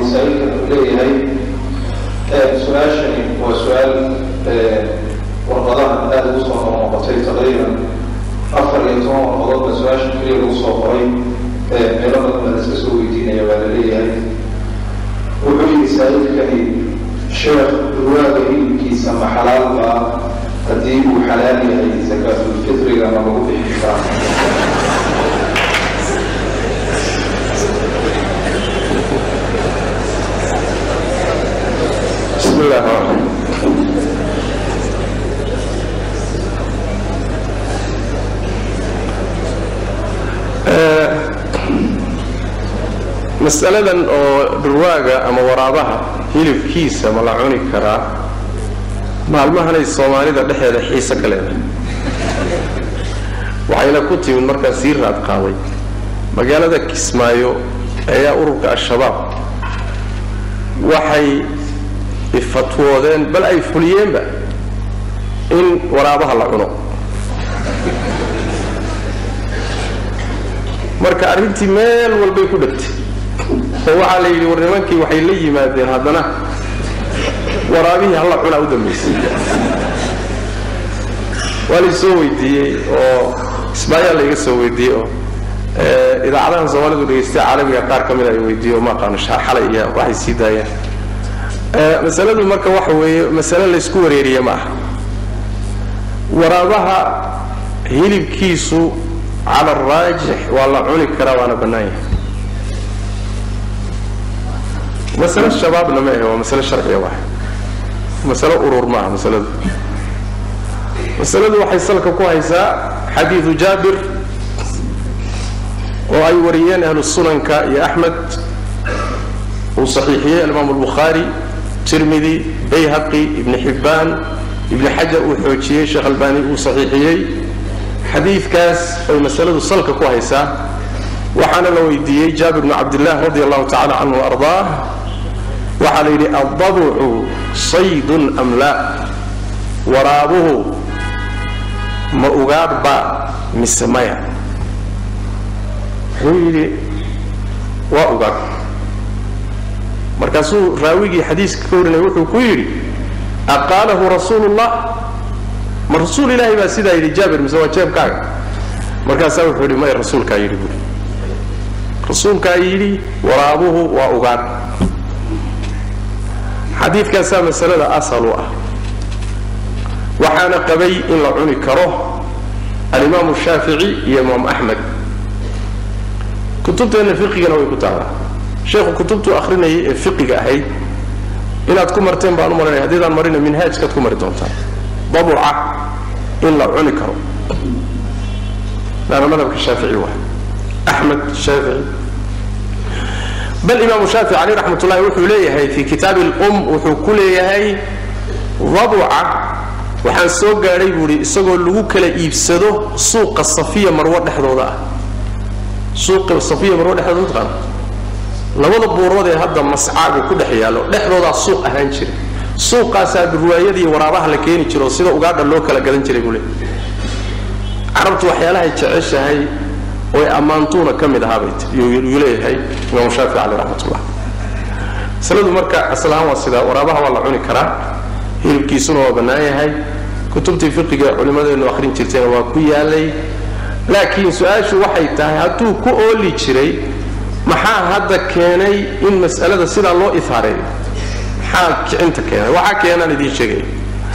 masaa'ilkan uu leeyahay su-aashani waa su-aal warqadahan aada ugu soo noqnoqotay taqriiban afar iyo toban warqadoodba su-aashan keliya lagu soo qoray meelo badan baa la iska soo weydiinaya waa la leeyahay wuxuu yidhi saa'ilkani sheekh durwaaga hilibkiisa ma xalaal baa haddii uu xalaal yahay zakaatulfitriga ma lagu bixin karaa بسم الله الرحمن الرحيم masaladan oo dhurwaaga ama waraabaha hilibkiisa ma la cuni karaa maalmahanay soomaalida dhexeeda xiise ka leedahay waxayna ku timid markaa sii raad qaaday magaalada kismaayo ayaa ururka al-shabaab waxay ifatwoodeen bal ay fuliyeenba in waraabaha la cuno marka arrintii meel walbay ku dhegtay oo waxaa la yidhi war nimankii waxay la yimaadeen haddana waraabihii halla cunaa u dambaysay waa laysoo weydiiyey oo ismaayaal layga soo weydiiyey oo idaacadahan soomaalidu dhegaystay caalamiga qaar ka mida ay weydiiye oo ma aqaano xalay iyo waxay sii daayeen masaladu marka waxa weeye masale laysku wareeriye ma aha waraabaha hilibkiisu cala araajix waa la cuni karaa waana bannaan yahay masale shabaabna ma ahe waa masale sharciya waay masale urur ma aha masaladu masaladu waxay salka ku haysaa xadiidu jaabir oo ay wariyeen ahlu sunanka iyo axmed uu saxiixiyey alimaam albukhaari tirmidi bayhaqi ibni xibbaan ibni xajar uu xoojiyey sheekh albani uu saxiixiyey xadiidkaas ay masaladu salka ku haysaa waxaana la weydiiyey jaabir bnu cabdillaah radi allahu tacala canhu ardaah waxaa la yidhi addabucu saydun am laa waraabuhu ma ugaadhba mise maya wuxuu yidhi waa ugaadh markaasuu raawigii xadiiska ka warinaya wuxuu ku yidhi aqaalahu rasuulu llah ma rasuul ilaahay baa sidaa yidhi jaabir mise waa jeebkaaga markaasaa wuxuu yidhi may rasuulkaa yidhi buuri rasuulkaa yidhi waraabuhu waa ugaadh xadiidkaasaa masalada asal u ah waxaana qabay in la cuni karo alimaamu shaafici iyo imaam axmed kutubteenna fiqigana way ku taalaa sheekhu kutubtuu akhrinayay ee fiqiga ahayd inaad ku marteen baan u marinaya haddiidaan marina minhaajkaad ku mari doontaan dabuca in la cuni karo laana madhabka shaafici waa axmed shaafici bal imaamu shaafici caleyh raxmat ullahi wuxuu leeyahay fi kitaabi lum wuxuu ku leeyahay dabuca waxaan soo gaadhay buuhi isagoo lagu kala iibsado suuqa safiya marwo dhexdooda ah suuqa safiya marwo dhexdooda taqaana labada buurood ee hadda mascaagu ku dhex yaallo dhexdoodaa suuq ahaan jira suuqaasaa durwaayadii waraabaha la keeni jiro sida ugaadha loo kala gadan jiray buu leeyahy carabtu waxyaalahay jeceshahay oy ammaantuuna ka mid ahaabay yuu leeyahay imaamu shaafici caleyh raxmatullah masaladu marka aslahaan waa sidaa waraabaha waa la cuni karaa hilibkiisuna waa bannaan yahay kutubtii fiqiga culimmadeennu akhrin jirtayna waa ku yaalay laakiin su-aashu waxay tahay hadduu ku ooli jiray maxaa hadda keenay in mas'alada sidaa loo ifaareeyo maxaa kicinta keenay waxaa keenaan idiin sheegaya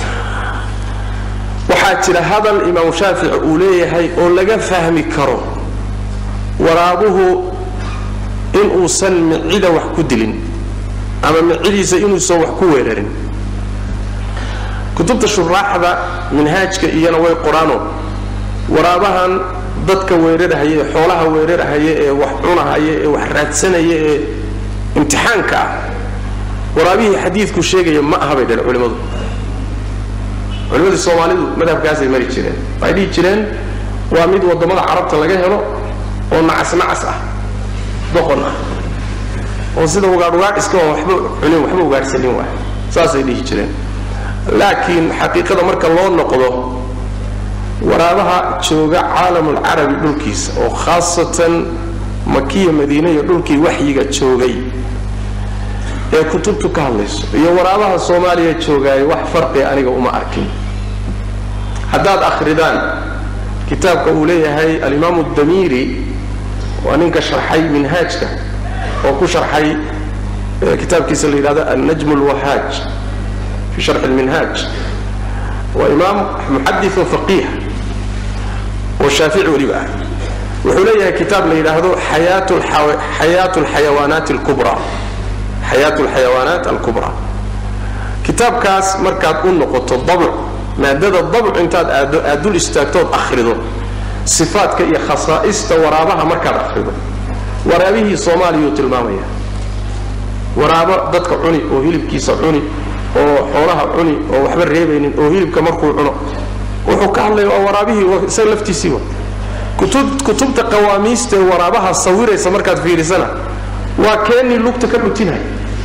waxaa jira hadal imaamu shaafici uu leeyahay oo laga fahmi karo waraabuhu inuusan micida wax ku dilin ama micidiisa inuusan wax ku weerarin kutubta shuraaxda minhaajka iyana way qoraano waraabahan dadka weerarhaya ee xoolaha weerarhaya ee wax cunahaya ee wax raadsanaya ee imtixaanka ah waraabihii xadiidku sheegaya ma aha bay dhaheen culimmadu culimmadii soomaalidu madhabkaasay mari jireen waxay dhihi jireen waa mid waddamada carabta laga helo oo nacas nacas ah doqon ah oo sida ugaadh ugaadh iska oo waxba cunin waxba ugaadhsanin waay saasay dhihi jireen laakiin xaqiiqada marka loo noqdo waraabaha jooga caalamulcarabi dhulkiisa oo khaasatan makiya madiine iyo dhulkii waxyiga joogay ee kutubtu ka hadlayso iyo waraabaha soomaaliya joogaayo wax farqi aniga uma arkin haddaad akhridaan kitaabka uu leeyahay alimaamu damiiri waa ninka sharxay minhaajka oo ku sharxay kitaabkiisa la yidhahdo annajm lwahaaj fi sharxi lminhaaj waa imaam muxadith oo faqiih oo shaafici weliba ah wuxuu leeyahay kitaab la yidhaahdo xayaat lxayawaanaat alkubra xayaat alxayawaanaat alkubra kitaabkaas markaad u noqoto dabc maadada dabc intaad aado aad dul istaagtood akhrido sifaadka iyo khasaa'ista waraabaha markaad akhrido waraabihii soomaaliyuu tilmaamaya waraabo dadka cuni oo hilibkiisa cuni oo xoolaha cuni oo waxba reebaynin oo hilibka markuu cuno wuxuu ka hadlaya waa waraabihii isaga laftiisiiba kutubta qawaamiista ee waraabaha sawiraysa markaad fiirisana waa keenii lugta ka dhutinaya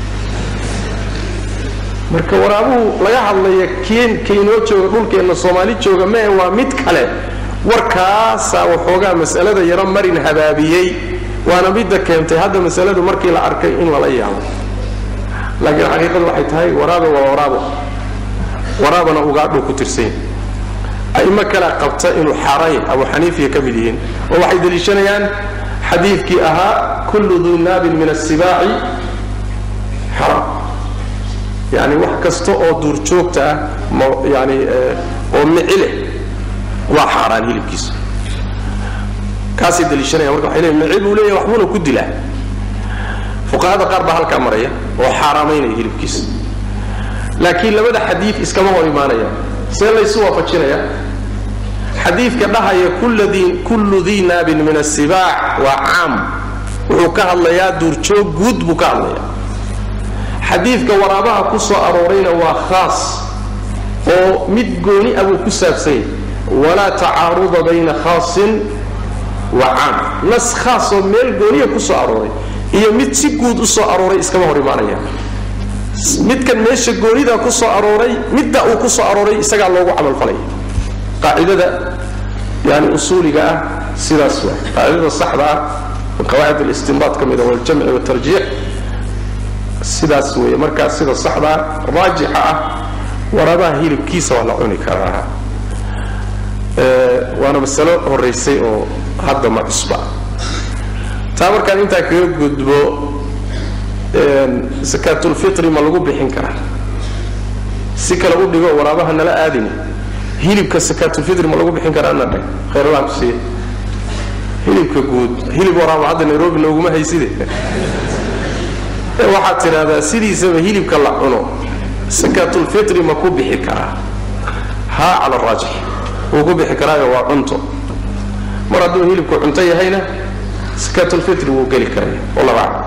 marka waraabuhu laga hadlaya keen kaynoo jooga dhulkeenna soomaali jooga mee waa mid kale warkaasaa waxoogaa mas'alada yaro marin habaabiyey waana midda keentay hadda masaladu markii la arkay in lala yaabo laakiin xaqiiqadu waxay tahay waraabe waa waraabo waraabana ugaadhuu ku tirsanya a'imo kalea qabta inuu xaaraan yahay abu xaniifiya ka mid yihiin oo waxay deliishanayaan xadiidkii ahaa kullu duu naabin min asibaaci xaraam yani wax kasta oo duurjoogta ah yani oo mici leh waa xaaraan hilibkiisa kaasay deliishanaya marka waxay leeyihin mici buu leeyahay waxbuuna ku dilaa fuqahada qaar baa halkaa maraya oo xaaraamaynaya hilibkiisa laakiin labada xadiid iskama hor imaanaya see laysu waafajinaya xadiidka dhahaya kullu dii naabin min asibaac waa caam wuxuu ka hadlayaa duurjoog guud buu ka hadlayaa xadiidka waraabaha ku soo aroorayna waa khaas oo mid gooni ah buu ku saabsan yahay walaa tacaaruda bayna khaasin wa caam nas khaas oo meel gooniya ku soo arooray iyo mid si guud u soo arooray iskama hor imaanaya midkan meesha goonida ku soo arooray midda uu ku soo arooray isagaa loogu camalfalaya qaacidada yani usuuliga ah sidaas waa qaacidada saxda ah qawaacid alistinbaad ka mida waljamci watarjiix sidaas weeye markaa sida saxdaa raajixa ah warabaha hilibkiisa waa la cuni karaa waana masalo horaysay oo hadda ma cusba taa markaan intaa kaga gudbo sakaatulfitri ma lagu bixin karaa si kale u dhigo waraabaha nala aadin hilibka sakaatulfitri ma lagu bixin karaa na dheh khayralaan ku siiya hilibka guud hilib waraaba hadda nairobi nooguma hayside waxaad tidhahdaa sidiisaba hilibka la cuno sakaatulfitri ma ku bixi karaa haa cala raajix wuu ku bixi karaayo waa cunto mar hadduu hilibku cunto yahayna sakaatulfitri wuu geli karaya wallahu aclam